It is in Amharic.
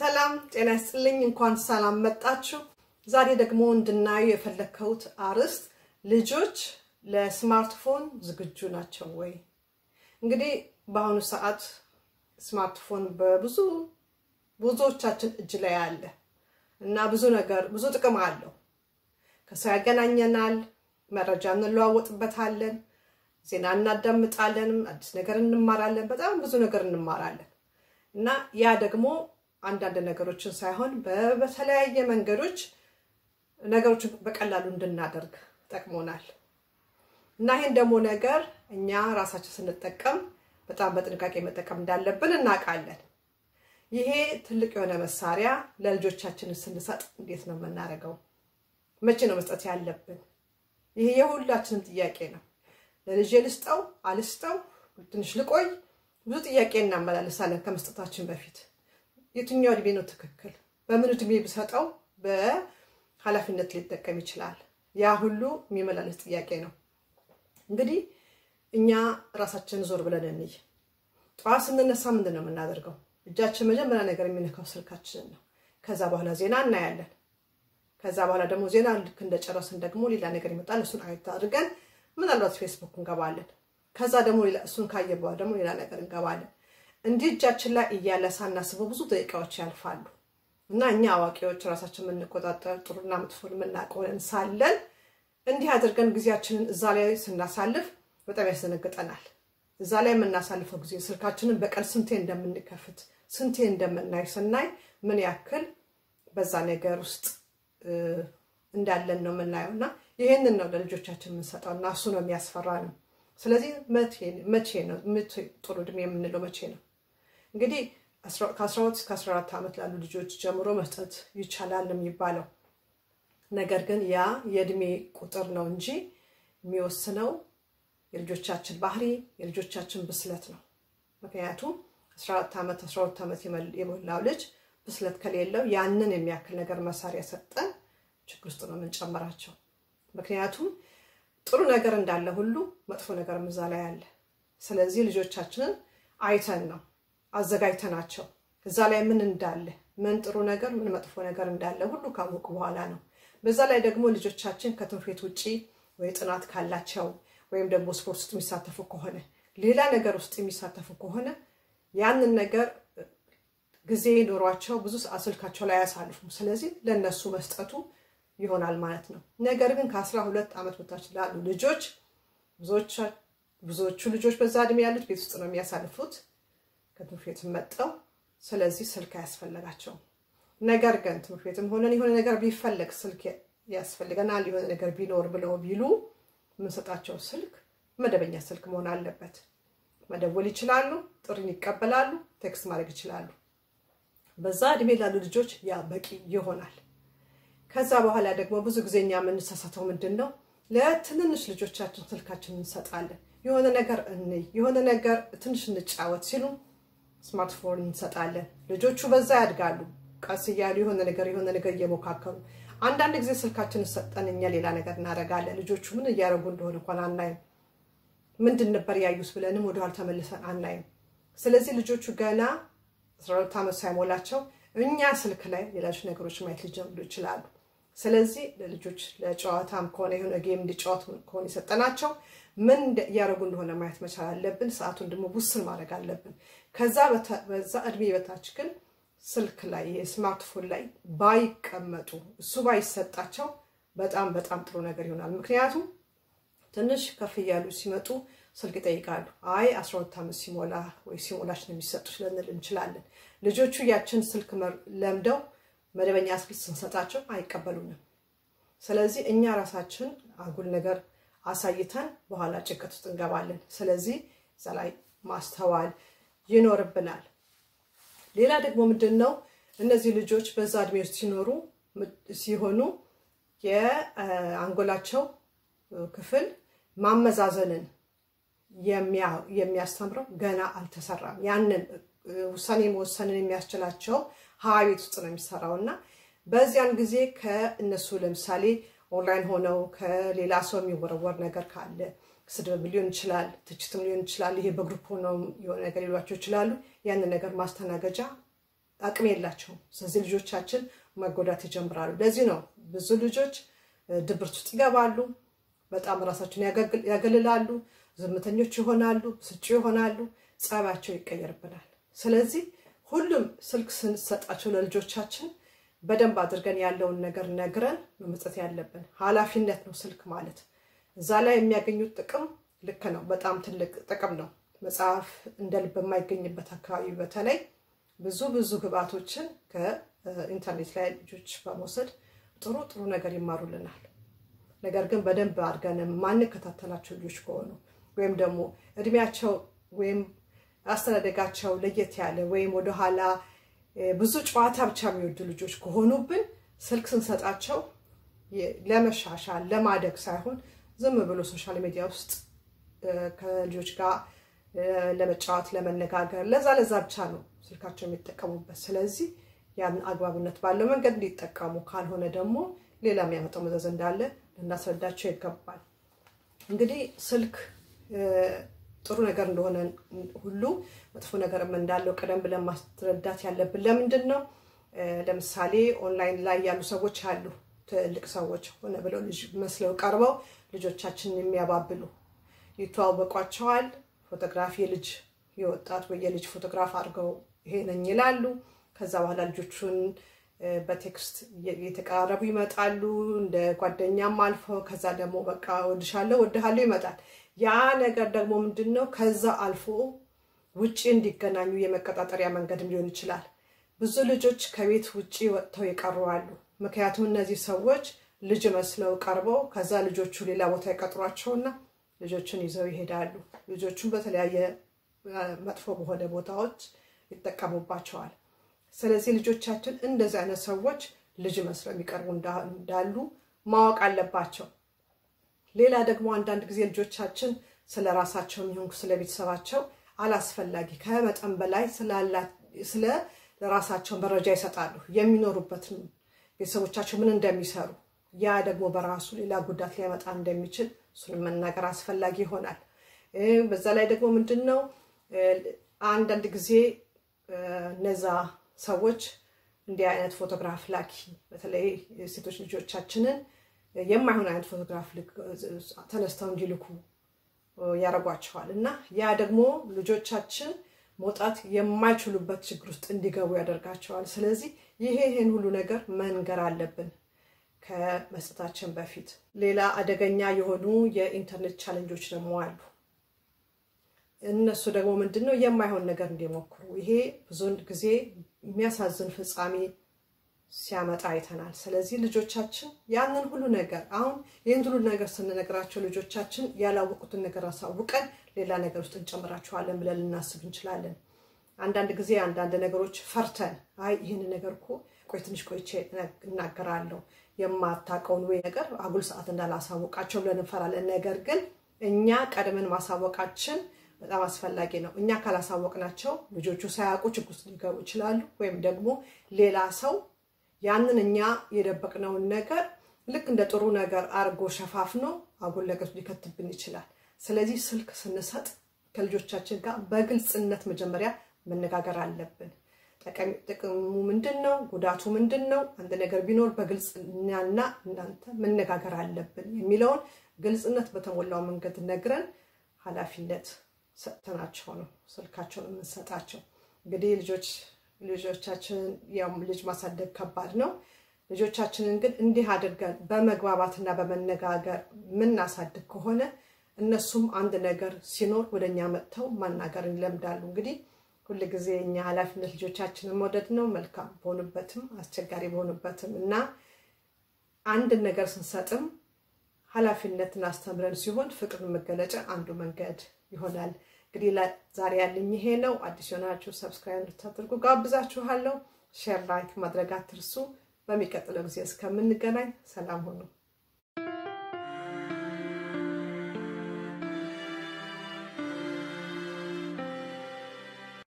ሰላም ጤና ይስጥልኝ። እንኳን ሰላም መጣችሁ። ዛሬ ደግሞ እንድናዩ የፈለግከውት አርዕስት ልጆች ለስማርትፎን ዝግጁ ናቸው ወይ? እንግዲህ በአሁኑ ሰዓት ስማርትፎን በብዙ ብዙዎቻችን እጅ ላይ አለ እና ብዙ ነገር ብዙ ጥቅም አለው። ከሰው ያገናኘናል፣ መረጃ እንለዋወጥበታለን፣ ዜና እናዳምጣለን፣ አዲስ ነገር እንማራለን፣ በጣም ብዙ ነገር እንማራለን እና ያ ደግሞ አንዳንድ ነገሮችን ሳይሆን በተለያየ መንገዶች ነገሮችን በቀላሉ እንድናደርግ ጠቅሞናል እና ይህን ደግሞ ነገር እኛ ራሳችን ስንጠቀም በጣም በጥንቃቄ መጠቀም እንዳለብን እናውቃለን። ይሄ ትልቅ የሆነ መሳሪያ ለልጆቻችን ስንሰጥ እንዴት ነው የምናደርገው? መቼ ነው መስጠት ያለብን? ይሄ የሁላችንም ጥያቄ ነው። ለልጄ ልስጠው አልስጠው፣ ትንሽ ልቆይ፣ ብዙ ጥያቄ እናመላልሳለን ከመስጠታችን በፊት የትኛው እድሜ ነው ትክክል? በምን እድሜ ብሰጠው በኃላፊነት ሊጠቀም ይችላል? ያ ሁሉ የሚመላለስ ጥያቄ ነው። እንግዲህ እኛ ራሳችንን ዞር ብለን እንይ። ጠዋት ስንነሳ ምንድን ነው የምናደርገው? እጃችን መጀመሪያ ነገር የሚነካው ስልካችንን ነው። ከዛ በኋላ ዜና እናያለን። ከዛ በኋላ ደግሞ ዜና ልክ እንደጨረስን ደግሞ ሌላ ነገር ይመጣል። እሱን አየት አድርገን ምናልባት ፌስቡክ እንገባለን። ከዛ ደግሞ እሱን ካየ በኋላ ደግሞ ሌላ ነገር እንገባለን። እንዲህ እጃችን ላይ እያለ ሳናስበው ብዙ ደቂቃዎች ያልፋሉ እና እኛ አዋቂዎች ራሳችን የምንቆጣጠር ጥሩና መጥፎን የምናውቀውን ሳለን እንዲህ አድርገን ጊዜያችንን እዛ ላይ ስናሳልፍ በጣም ያስደነግጠናል። እዛ ላይ የምናሳልፈው ጊዜ ስልካችንን በቀን ስንቴ እንደምንከፍት ስንቴ እንደምናይ ስናይ ምን ያክል በዛ ነገር ውስጥ እንዳለን ነው የምናየው እና ይህንን ነው ለልጆቻችን የምንሰጠው እና እሱ ነው የሚያስፈራ ነው። ስለዚህ መቼ ነው ጥሩ እድሜ የምንለው መቼ ነው? እንግዲህ ከ12 እስከ 14 ዓመት ላሉ ልጆች ጀምሮ መስጠት ይቻላል የሚባለው ነገር ግን ያ የእድሜ ቁጥር ነው እንጂ የሚወስነው የልጆቻችን ባህሪ የልጆቻችን ብስለት ነው። ምክንያቱም 14 ዓመት 12 ዓመት የሞላው ልጅ ብስለት ከሌለው ያንን የሚያክል ነገር መሳሪያ ሰጠን ችግር ውስጥ ነው የምንጨምራቸው። ምክንያቱም ጥሩ ነገር እንዳለ ሁሉ መጥፎ ነገር እዛ ላይ አለ። ስለዚህ ልጆቻችንን አይተን ነው አዘጋጅተናቸው እዛ ላይ ምን እንዳለ ምን ጥሩ ነገር ምን መጥፎ ነገር እንዳለ ሁሉ ካወቁ በኋላ ነው። በዛ ላይ ደግሞ ልጆቻችን ከትምህርት ቤት ውጭ ወይ ጥናት ካላቸው ወይም ደግሞ ስፖርት ውስጥ የሚሳተፉ ከሆነ ሌላ ነገር ውስጥ የሚሳተፉ ከሆነ ያንን ነገር ጊዜ ኖሯቸው ብዙ ስልካቸው ላይ አያሳልፉም። ስለዚህ ለእነሱ መስጠቱ ይሆናል ማለት ነው። ነገር ግን ከአስራ ሁለት ዓመት በታች ላሉ ልጆች ብዙዎቹ ልጆች በዛ እድሜ ያሉት ቤት ውስጥ ነው የሚያሳልፉት ከትምህርት ቤት መጠው። ስለዚህ ስልክ አያስፈልጋቸውም። ነገር ግን ትምህርት ቤትም ሆነን የሆነ ነገር ቢፈለግ ስልክ ያስፈልገናል የሆነ ነገር ቢኖር ብለው ቢሉ የምንሰጣቸው ስልክ መደበኛ ስልክ መሆን አለበት። መደወል ይችላሉ፣ ጥሪን ይቀበላሉ፣ ቴክስት ማድረግ ይችላሉ። በዛ እድሜ ላሉ ልጆች ያ በቂ ይሆናል። ከዛ በኋላ ደግሞ ብዙ ጊዜ እኛ የምንሳሳተው ምንድን ነው? ለትንንሽ ልጆቻችን ስልካችን እንሰጣለን። የሆነ ነገር እንይ፣ የሆነ ነገር ትንሽ እንጫወት ሲሉ ስማርትፎን እንሰጣለን። ልጆቹ በዛ ያድጋሉ። ቀስ እያሉ የሆነ ነገር የሆነ ነገር እየሞካከሩ አንዳንድ ጊዜ ስልካችንን ሰጠን እኛ ሌላ ነገር እናደርጋለን። ልጆቹ ምን እያደረጉ እንደሆነ እንኳን አናይም። ምንድን ነበር ያዩት ብለንም ወደኋላ ተመልሰን አናይም። ስለዚህ ልጆቹ ገና አስራ ሁለት ዓመት ሳይሞላቸው እኛ ስልክ ላይ ሌሎች ነገሮች ማየት ሊጀምሩ ይችላሉ። ስለዚህ ለልጆች ለጨዋታም ከሆነ የሆነ ጌም እንዲጫወቱ ከሆነ የሰጠናቸው ምን እያደረጉ እንደሆነ ማየት መቻል አለብን። ሰዓቱን ደግሞ ውስን ማድረግ አለብን። ከዛ በዛ እድሜ በታች ግን ስልክ ላይ የስማርትፎን ላይ ባይቀመጡ እሱ ባይሰጣቸው በጣም በጣም ጥሩ ነገር ይሆናል። ምክንያቱም ትንሽ ከፍ እያሉ ሲመጡ ስልክ ይጠይቃሉ። አይ 12 ዓመት ሲሞላ ወይ ሲሞላች ነው የሚሰጡት ልንል እንችላለን። ልጆቹ ያችን ስልክ ለምደው መደበኛ ስልክ ስንሰጣቸው አይቀበሉንም። ስለዚህ እኛ ራሳችን አጉል ነገር አሳይተን በኋላ ጭንቀት ውስጥ እንገባለን። ስለዚህ እዛ ላይ ማስተዋል ይኖርብናል። ሌላ ደግሞ ምንድን ነው እነዚህ ልጆች በዛ እድሜ ውስጥ ሲኖሩ ሲሆኑ የአንጎላቸው ክፍል ማመዛዘንን የሚያስተምረው ገና አልተሰራም። ያንን ውሳኔ መወሰንን የሚያስችላቸው ሀያ ቤት ውስጥ ነው የሚሰራው እና በዚያን ጊዜ ከእነሱ ለምሳሌ ኦንላይን ሆነው ከሌላ ሰው የሚወረወር ነገር ካለ ስድብ ሊሆን ይችላል፣ ትችትም ሊሆን ይችላል። ይሄ በግሩፕ ሆነው የሆነ ነገር ሊሏቸው ይችላሉ። ያንን ነገር ማስተናገጃ አቅም የላቸውም። ስለዚህ ልጆቻችን መጎዳት ይጀምራሉ። ለዚህ ነው ብዙ ልጆች ድብርት ውስጥ ይገባሉ፣ በጣም ራሳቸውን ያገልላሉ፣ ዝምተኞች ይሆናሉ፣ ብስጩ ይሆናሉ፣ ጸባያቸው ይቀየርብናል። ስለዚህ ሁሉም ስልክ ስንሰጣቸው ለልጆቻችን በደንብ አድርገን ያለውን ነገር ነግረን መመስጠት ያለብን ኃላፊነት ነው ስልክ ማለት። እዛ ላይ የሚያገኙት ጥቅም ልክ ነው፣ በጣም ትልቅ ጥቅም ነው። መጽሐፍ እንደ ልብ የማይገኝበት አካባቢ በተለይ ብዙ ብዙ ግብአቶችን ከኢንተርኔት ላይ ልጆች በመውሰድ ጥሩ ጥሩ ነገር ይማሩልናል። ነገር ግን በደንብ አድርገን ማንከታተላቸው ልጆች ከሆኑ ወይም ደግሞ እድሜያቸው ወይም አስተዳደጋቸው ለየት ያለ ወይም ወደኋላ ብዙ ጨዋታ ብቻ የሚወዱ ልጆች ከሆኑብን ስልክ ስንሰጣቸው ለመሻሻል ለማደግ ሳይሆን ዝም ብሎ ሶሻል ሚዲያ ውስጥ ከልጆች ጋር ለመጫወት ለመነጋገር ለዛ ለዛ ብቻ ነው ስልካቸው የሚጠቀሙበት። ስለዚህ ያን አግባብነት ባለው መንገድ እንዲጠቀሙ፣ ካልሆነ ደግሞ ሌላ የሚያመጣው መዘዝ እንዳለ ልናስረዳቸው ይገባል። እንግዲህ ስልክ ጥሩ ነገር እንደሆነ ሁሉ መጥፎ ነገርም እንዳለው ቀደም ብለን ማስረዳት ያለብን ለምንድን ነው? ለምሳሌ ኦንላይን ላይ ያሉ ሰዎች አሉ። ትልቅ ሰዎች ሆነ ብለው ልጅ መስለው ቀርበው ልጆቻችንን የሚያባብሉ ይተዋወቋቸዋል። ፎቶግራፍ የልጅ የወጣት ወይ የልጅ ፎቶግራፍ አድርገው ይሄ ነኝ ይላሉ። ከዛ በኋላ ልጆቹን በቴክስት እየተቀራረቡ ይመጣሉ፣ እንደ ጓደኛም አልፈው ከዛ ደግሞ በቃ ወድሻለሁ ወድሃለሁ ይመጣል። ያ ነገር ደግሞ ምንድን ነው? ከዛ አልፎ ውጭ እንዲገናኙ የመቀጣጠሪያ መንገድም ሊሆን ይችላል። ብዙ ልጆች ከቤት ውጭ ወጥተው የቀሩ አሉ። ምክንያቱም እነዚህ ሰዎች ልጅ መስለው ቀርበው ከዛ ልጆቹ ሌላ ቦታ ይቀጥሯቸውና ልጆቹን ይዘው ይሄዳሉ። ልጆቹን በተለያየ መጥፎ በሆነ ቦታዎች ይጠቀሙባቸዋል። ስለዚህ ልጆቻችን እንደዚህ አይነት ሰዎች ልጅ መስለው የሚቀርቡ እንዳሉ ማወቅ አለባቸው። ሌላ ደግሞ አንዳንድ ጊዜ ልጆቻችን ስለ ራሳቸው የሚሆን ስለ ቤተሰባቸው አላስፈላጊ ከመጠን በላይ ስለ ራሳቸው መረጃ ይሰጣሉ። የሚኖሩበትን ቤተሰቦቻቸው ምን እንደሚሰሩ ያ ደግሞ በራሱ ሌላ ጉዳት ሊያመጣ እንደሚችል እሱን መናገር አስፈላጊ ይሆናል። በዛ ላይ ደግሞ ምንድን ነው አንዳንድ ጊዜ እነዛ ሰዎች እንዲህ አይነት ፎቶግራፍ ላኪ በተለይ ሴቶች ልጆቻችንን የማይሆን አይነት ፎቶግራፍ ተነስተው እንዲልኩ ያደርጓቸዋል እና ያ ደግሞ ልጆቻችን መውጣት የማይችሉበት ችግር ውስጥ እንዲገቡ ያደርጋቸዋል። ስለዚህ ይሄ ይህን ሁሉ ነገር መንገር አለብን ከመስጠታችን በፊት። ሌላ አደገኛ የሆኑ የኢንተርኔት ቻለንጆች ደግሞ አሉ። እነሱ ደግሞ ምንድን ነው የማይሆን ነገር እንዲሞክሩ ይሄ ብዙውን ጊዜ የሚያሳዝን ፍጻሜ ሲያመጣ አይተናል። ስለዚህ ልጆቻችን ያንን ሁሉ ነገር አሁን ይህን ሁሉ ነገር ስንነግራቸው ልጆቻችን ያላወቁትን ነገር አሳውቀን ሌላ ነገር ውስጥ እንጨምራቸዋለን ብለን ልናስብ እንችላለን። አንዳንድ ጊዜ አንዳንድ ነገሮች ፈርተን አይ ይህን ነገር እኮ ቆይ ትንሽ ቆይቼ እናገራለሁ የማታውቀውን ወይ ነገር አጉል ሰዓት እንዳላሳወቃቸው ብለን እንፈራለን። ነገር ግን እኛ ቀድመን ማሳወቃችን በጣም አስፈላጊ ነው። እኛ ካላሳወቅናቸው ልጆቹ ሳያውቁ ችግር ውስጥ ሊገቡ ይችላሉ። ወይም ደግሞ ሌላ ሰው ያንን እኛ የደበቅነውን ነገር ልክ እንደ ጥሩ ነገር አርጎ ሸፋፍኖ አጉል ነገር ሊከትብን ይችላል። ስለዚህ ስልክ ስንሰጥ ከልጆቻችን ጋር በግልጽነት መጀመሪያ መነጋገር አለብን። ጥቅሙ ምንድን ነው? ጉዳቱ ምንድን ነው? አንድ ነገር ቢኖር በግልጽ እኛና እናንተ መነጋገር አለብን የሚለውን ግልጽነት በተሞላው መንገድ ነግረን ኃላፊነት ሰጥተናቸው ነው ስልካቸውን የምንሰጣቸው። እንግዲህ ልጆች ልጆቻችንን ያው ልጅ ማሳደግ ከባድ ነው። ልጆቻችንን ግን እንዲህ አድርገን በመግባባትና በመነጋገር የምናሳድግ ከሆነ እነሱም አንድ ነገር ሲኖር ወደ እኛ መጥተው ማናገርን ይለምዳሉ። እንግዲህ ሁል ጊዜ እኛ ኃላፊነት ልጆቻችንን መውደድ ነው። መልካም በሆኑበትም አስቸጋሪ በሆኑበትም እና አንድን ነገር ስንሰጥም ኃላፊነትን አስተምረን ሲሆን ፍቅርን መገለጫ አንዱ መንገድ ይሆናል። እንግዲህ ዛሬ ያለኝ ይሄ ነው። አዲስ የሆናችሁ ሰብስክራይብ እንድታደርጉ ጋብዛችኋለሁ። ሼር ላይክ ማድረግ አትርሱ። በሚቀጥለው ጊዜ እስከምንገናኝ ሰላም ሁኑ።